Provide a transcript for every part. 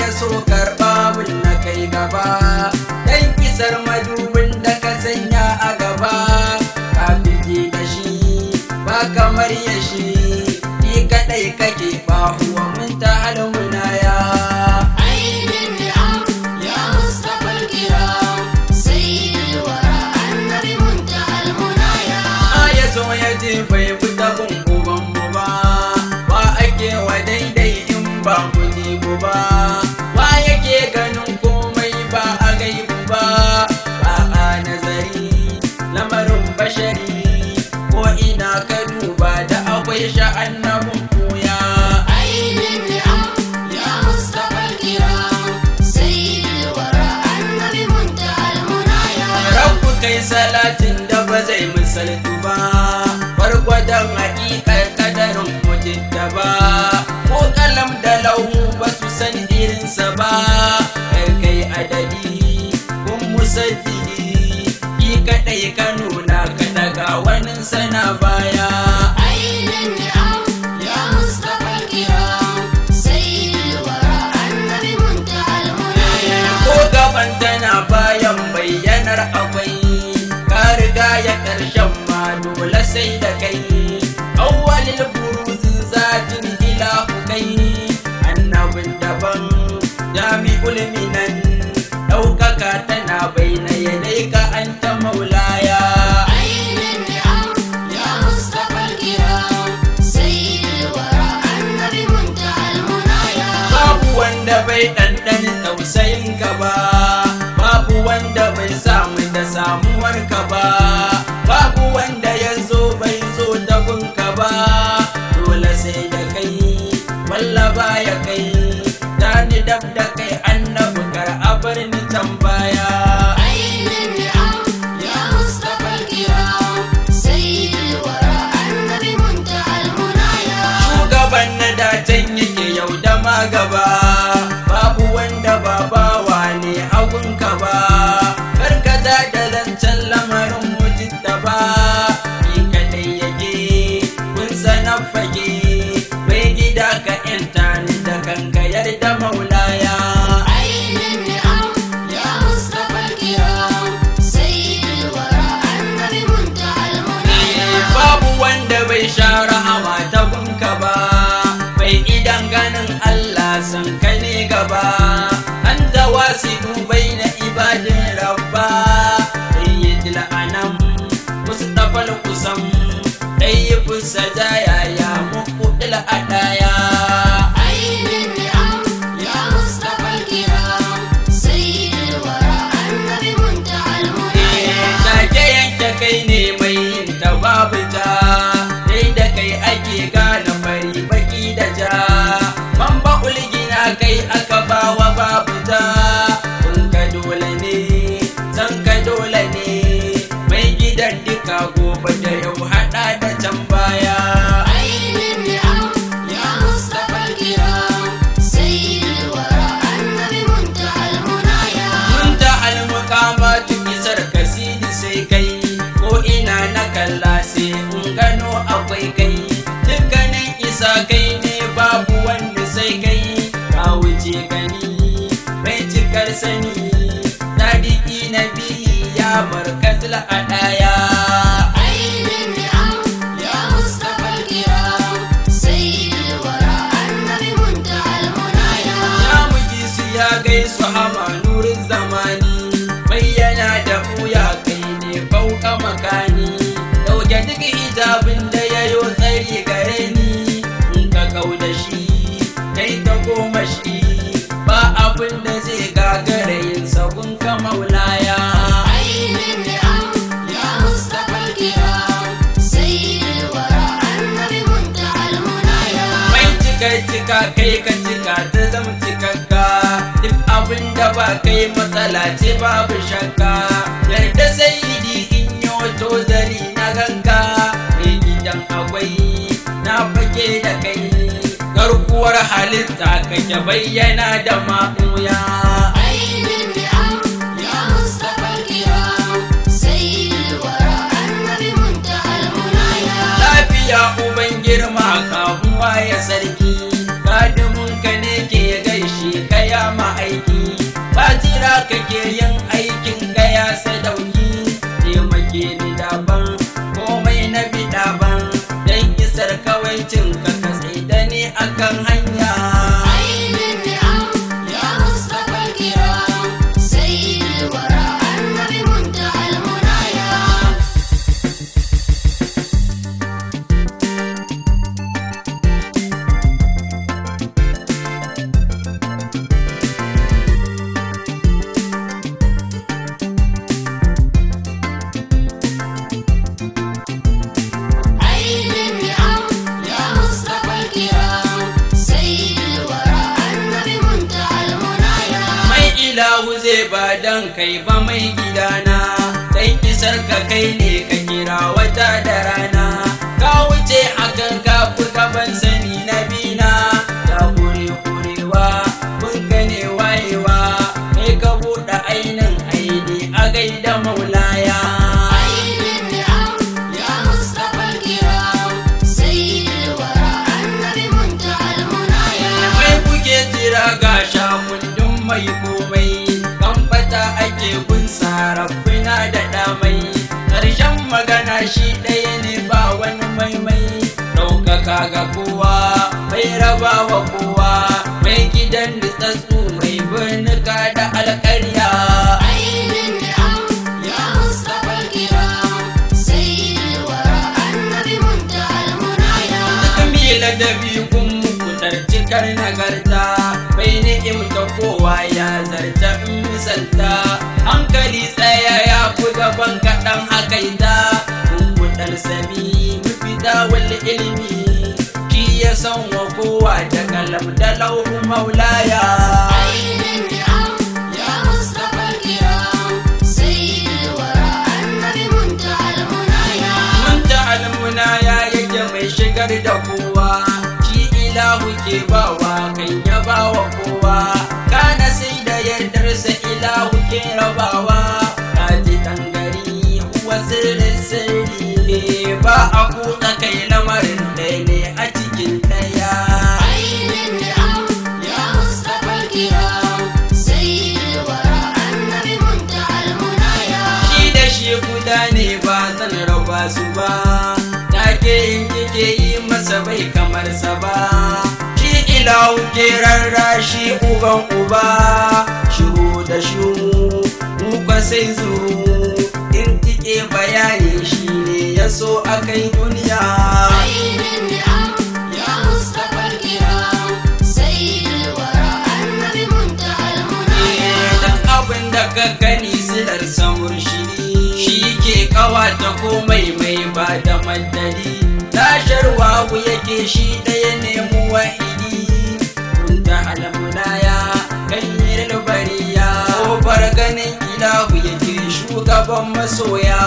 ya so karɓa mun na kai gaba dan kisar madubin da ka sanya a gaba ka fige da shi ba kamar ya shi ni kadai kake ba huwa mun ta halmunaya عين النعم يا مصطفى الكرام سيد الورى النبي منتهى المنايا ya so ya ce bai fita kun uban mu ba ba ake wa daidai in ba ku ji ku ba ba yake ganin komai ba a gaibu ba ba a nazari lamarin bashari ko ina ka duba da akwai sha'annabin koya عين النعم يا مصطفى الكرام سيد الورى النبي منتهى المنايا Rabbu kai salatin da ba zai misaltu ba, gwargwadon haƙiƙar ƙadarin mutunta ba, ko kalam da lauhu ba su san irinsa ba, kai kai adadi, kun musaddidi, ki kaɗai ka nuna ka daga wani sana baya. عين النعم يا مصطفى الكرام سيد الورى النبي منتهى المنايا ko gaban tana bayan bayyanar akwai ka riga ya karshen ma dole sai da kai awwalil buruzin zatin ilahu kai annabin daban jami'ul minan ɗaukaka tana baina yadai ka anta maulaya عين النعم يا مصطفى الكرام سيد الورى النبي منتهى المنايا babu wanda bai ɗanɗani tausayin ka ba babu wanda bai samu da samuwar ka ba babu wanda ya zo bai zo da ka ba dole sai da kai wallaba ya kai dani dab da kai annabi kar a bar ni tambaya عين النعم يا مصطفى الكرام سيد الورى النبي منتهى المنايا shugaban na dacen yake yau da magaba babu wanda ba bawa ne hagunka ba karkata da zancen lamarin mujitta ba ni kadai yake kun sanar fage bai gida ka yanta ni da kanka yarda maulaya عين النعم يا مصطفى الكرام سيد الورى النبي منتهى المنايا babu wanda bai sha rahama ta gunka ba bai idan ganin Allah san ka ne gaba an tawasidu bai na ibadin rabba sayyidil anam mustafal kusam ɗaya fusa jaya ya muku adaya عين النعم يا مصطفى الكرام سيد الورى النبي منتهى المنايا take yanke kai ne mai yin ta babu ta dai da kai ake gane fari baki da ja man ba ulgina kai aka bawa babu ta kun ka dole ne san ka dole ne mai gidan duka gobe da yau hada da can baya عين النعم يا مصطفى الكرام سيد الورى النبي منتهى المنايا mun ta almukama isar kasidi sai kai ko ina na kalla sai in gano akwai kai dukkanin isa kai ne babu wanda sai kai ka wuce gani mai cikar sani sadiki na biyu ya barkatul a ɗaya عين النعم يا مصطفى الكرام سيد الورى النبي منتهى المنايا ya muji su ya gaisu hama nurin zamani bayyana da buya kai ne fauka makani dauke duk hijabin da ya yo tsari gare ni in ka kau da shi kai ta goma shi ba abin da zai gagara yin sabon ka maulaya عين النعم يا مصطفى الكرام سيد الورى النبي منتهى المنايا mai cika cika kai ka cika ta zama cikakka duk abin da ba kai matsala ce babu shakka yarda sai di in yi wato zari na ganka mai gidan akwai na fage da kai garkuwar halitta kake bayyana da ma'uya عين النعم يا مصطفى الكرام سيد الورى النبي منتهى المنايا lafiya uban girma kamuwa ya sarki kadimin ka ne ke gaishe ka ya ilahu zai ba dan kai ba mai gidana dan isar ka kai ne ka kira wata da rana ka wuce akan ka fi gaban sani na bina ya kure kurewa kun gane wayewa kai ka buɗe ainin aini a gaida maulaya عين النعم يا مصطفى الكرام سيد الورى النبي منتهى المنايا mai kuke jira ga shakundin mai komai kan fata ake gun sarafina da damai ƙarshen magana shi ɗaya ne ba wani maimai ɗaukaka ga kowa mai raba wa kowa mai gidan nutsatsu mai birnika da alƙarya عين النعم يا مصطفى الكرام سيد الورى النبي منتهى المنايا Kamila da bikun muku cikar nagarta bai ni'imta kowa ya zarta in misalta hankali tsaya ya fi gaban kaɗan hakaita kudar sami mafita wal ilimi shi ya san wa kowa da kalam da lauhu maulaya عين النعم يا مصطفى الكرام سيد الورى النبي منتهى المنايا mun ta almuna ya yake mai shigar da kowa shi ilahu ke bawa kan ya bawa kowa kana sai da yardarsa ilahu ke rabawa kaji gari uwa sirrin sirri ne ba a kuɗa kai lamarin ɗaya ne a cikin ɗaya عين النعم يا مصطفى الكرام سيد الورى النبي منتهى المنايا shi da shi guda ne ba zan raba su ba take in kike yi masa bai kamar sa ba shi ilahu ke rarrashi uban uba shiru da shiru muka sai zuru in kike bayani shi ne ya so a kai duniya عين النعم يا مصطفى الكرام سيد الورى النبي منتهى المنايا dan abin da ka gani silar samur shiri shi ke kawata komai mai ba da madadi tasharwa yake shi ɗaya ne mu wahidi kun ta almunaya ganyen bariya kofar ganin ilahu yake shugaban masoya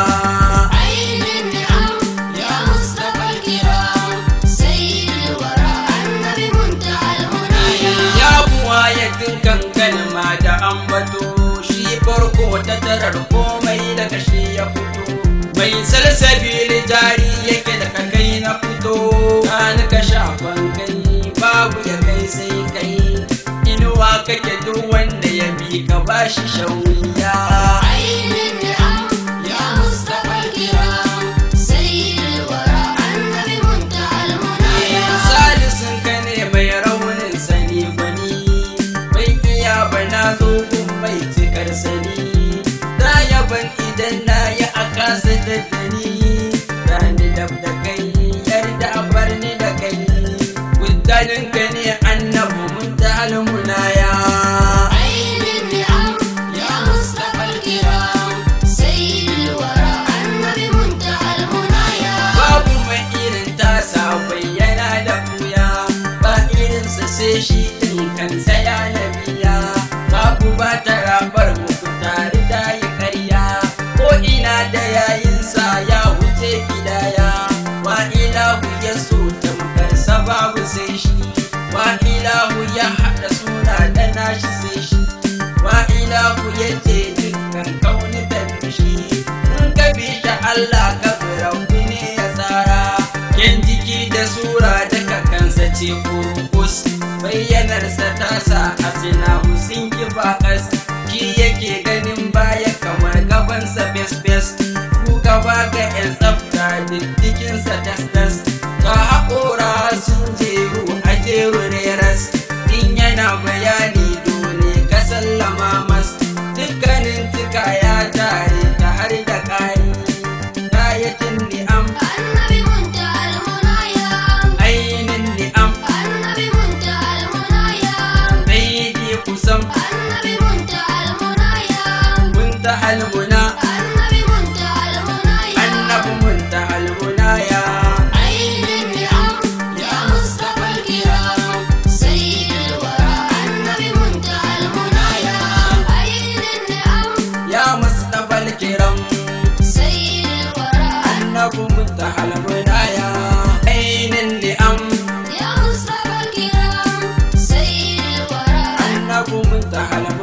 عين النعم يا مصطفى الكرام سيد الورى النبي منتهى المنايا ya buwa ya dinkan kalma da ambato shi farko ta tarar komai daga shi ya fito mai salsabili jari yake da kai na fito ka ka shafan kai babu ya kai sai kai inuwa kake duk wanda ya bi ka bashi shauriya عين النعم يا مصطفى الكرام سيد الورى النبي منتهى المنايا salisun ka ne mai raunin sani gwani bai iya bana zo gun mai cikar sani za ya ban idan na yi a kasa da dani rani dab da kai yarda a bar ni da kai gudanin ka ne annabu mun ta almunaya عين النعم يا مصطفى الكرام سيد الورى النبي منتهى المنايا babu mai irin tasa bayyana da buya ba irinsa sai shi din kansa ya nabiya babu ba ta rabar muku tare da yi karya ko ina da yayinsa ya wuce gidaya wa ilahu ya so tamkarsa babu sai shi wa ilahu ya haɗa suna da nashi sai shi wa ilahu ya ce dukkan kauni da shi in ka bi shi Allah ka bi rabbi ne ya tsara ken jiki da sura daga kansa ce kurkus bayyanarsa ta sa a sina husin ki bakas shi yake ganin baya kamar gabansa fes fes ku gaba ga yan tsafta diddikinsa tas tas ka haƙora sun jeru a jeru reras in yana bayani dole ka sallama mas dukkanin tuka ya tare ta har da ƙari kayatin ni'am النبي منتهى المنايا ainin ni'am النبي منتهى المنايا daidai kusan النبي منتهى المنايا munta almuna النبي منتهى المنايا annabi munta almuna ya عين النعم يا مصطفى الكرام سيد الورى النبي منتهى المنايا muntaha